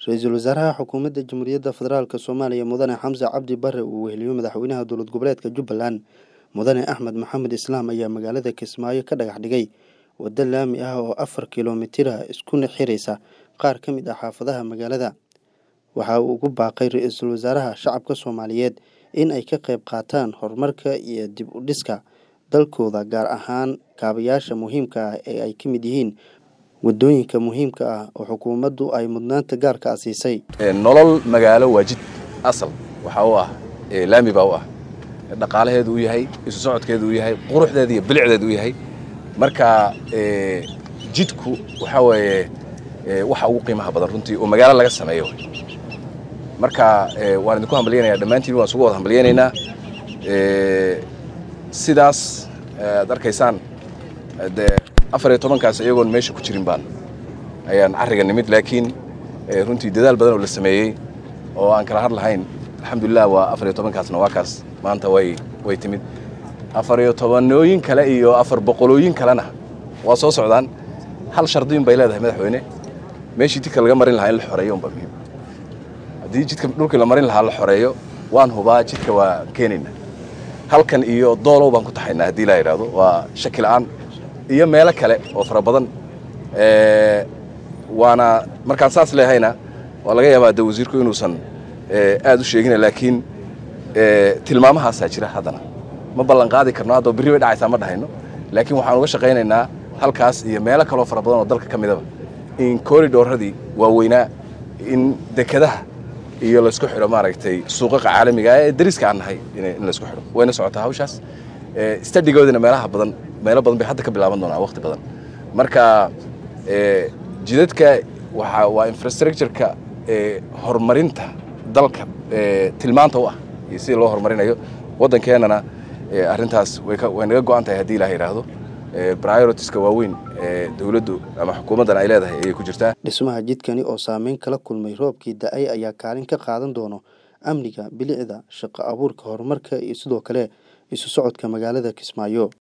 ra-iisul wasaaraha xukuumadda jamhuuriyadda federaalk soomaaliya mudane xamse cabdi bare uu weheliyo madaxweynaha dowlad goboleedka jubbaland mudane axmed maxamed islaam ayaa magaalada kismaayo ka dhagax dhigay waddo laami ah oo afar kilomitira iskuna xiraysa qaar ka mid ah xaafadaha magaalada waxa uu ugu baaqay ra-iisul wasaaraha shacabka soomaaliyeed in ay ka qayb qaataan horumarka iyo dib u dhiska dalkooda gaar ahaan kaabayaasha muhiimka ah ee ay ka mid yihiin waddooyinka muhiimka ah oo xukuumaddu ay mudnaanta gaarka a siisay nolol magaalo waa jid asal waxaa u ah laami baa u ah dhaqaalaheedu u yahay isu socodkeedu u yahay quruxdeedu iyo bilicdeedu u yahay marka jidku waxaa weeye waxa ugu qiimaha badan runtii oo magaalo laga sameeyo marka waan idinku hambalyanaya dhammaantiin waan isugu wada hambalyanaynaa sidaas aad arkaysaan dee afar iyo tobankaas iyagoon meesha ku jirin baan ayaan carriga nimid laakiin runtii dadaal badan oo la sameeyey oo aan kala har lahayn alxamdulilah waa afar iyo tobankaasna waa kaas maanta way way timid afar iyo tobanooyin kale iyo afar boqolooyin kalena waa soo socdaan hal shardiyin bay leedahay madaxweyne meeshii jidka laga marin lahaa in la xoreeyo unba muhiim haddii jidka dhulkii la marin lahaa la xoreeyo waan hubaa jidka waa keenayna halkan iyo doolow baan ku taxaynaa haddii laa yidhaahdo waa shaki la'aan iyo meelo kale oo fara badan waana markaan saas leehayna waa laga yaabaa de wasiirku inuusan aad u sheegina laakiin tilmaamahaasaa jira haddana ma ballan qaadi karno haddoo birri bay dhacaysaa ma dhahayno laakiin waxaan uga shaqaynaynaa halkaas iyo meelo kaloo fara badan oo dalka ka midaba in koridhooradii waaweynaa in dekadaha iyo laysku xidho maaragtay suuqaqa caalamiga ee dariska aan nahay in laysku xidho wayna socotaa hawshaas stadigoodina meelaha badan meelo badan bay hadda ka bilaaban doonaa waqti badan marka jidadka waa waa infrastructureka horumarinta dalka tilmaanta u ah iyo sida loo horumarinayo waddankeenana arrintaas way naga go'an tahay haddii ilaah yidhaahdo prioritiska waaweyn ee dowladdu ama xukuumaddan ay leedahay ayay ku jirtaa dhismaha jidkani oo saameyn kala kulmay roobkii da-ay ayaa kaalin ka qaadan doono amniga bilicda shaqo abuurka horumarka iyo sidoo kale isu socodka magaalada kismaayo